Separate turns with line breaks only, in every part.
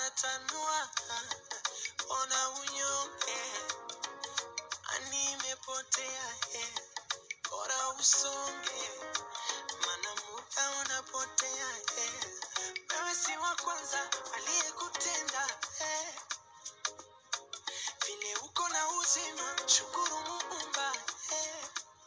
anatanua, ona unyonge, ani imepotea, eh, bora usonge, mana muda unapotea, eh, wewe si wa kwanza aliyekutenda, eh, vile uko na uzima, shukuru Muumba, eh,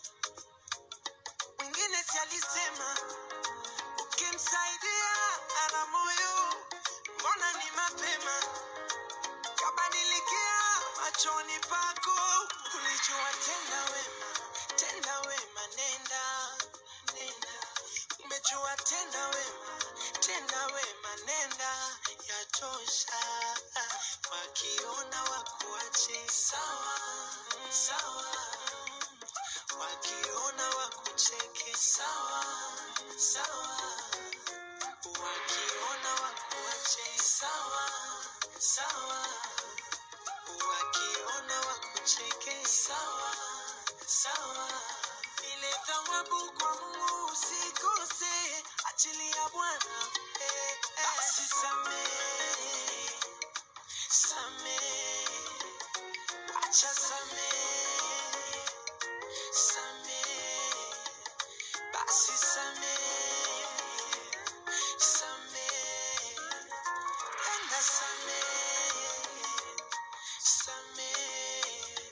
mwingine si alisema ukimsaidia ana moyo, mbona ni mapema kabadilikia machoni pako, ulijua tenda wema, tenda wema, nenda nenda, umejua tenda wema, tenda wema, nenda, yatosha. Wakiona wakuache sawa sawa, wakiona wakucheke sawa sawa, wakiona wakuache sawa sawa, wakiona wakucheke sawa sawa. Ile thawabu kwa Mungu usikose, achilia Bwana eh, eh. Basi samehe samehe, acha samehe samehe, basi samehe samehe, enda samehe samehe.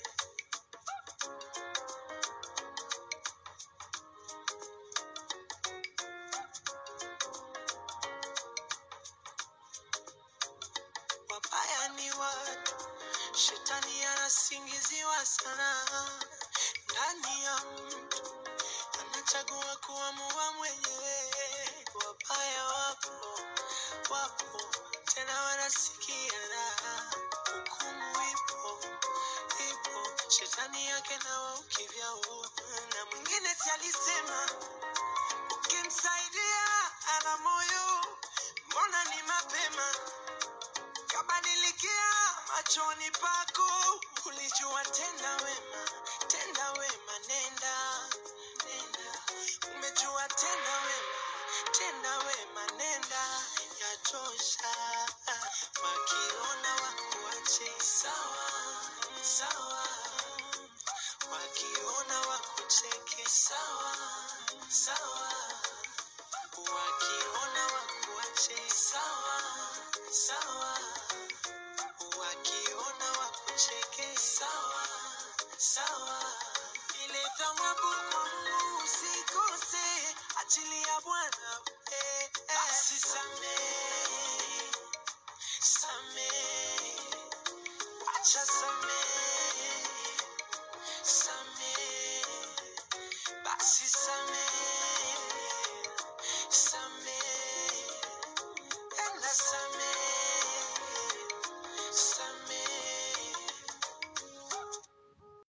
Wabaya ni watu, shetani anasingiziwa sana ndani ya mtu, anachagua kuamua mwenyewe. Wabaya wapo, wapo tena wanasikia raha, hukumu ipo, ipo shetani yake nawa ukivyao, na mwingine si alisema ukimsaidia ana moyo, mbona ni mapema kabadilikia machoni pako, ulijua tenda wema, tenda wema, nenda nenda, umejua tenda wema, tenda wema, nenda, yatosha. Wakiona wakuache sawa sawa, wakiona wakucheke sawa sawa, wakiona wakuache sawa sawa wakiona wakucheke sawa sawa, ile thawabu kwa Mungu usikose, achilia Bwana eh, eh. Basi samehe samehe, acha samehe samehe, basi samehe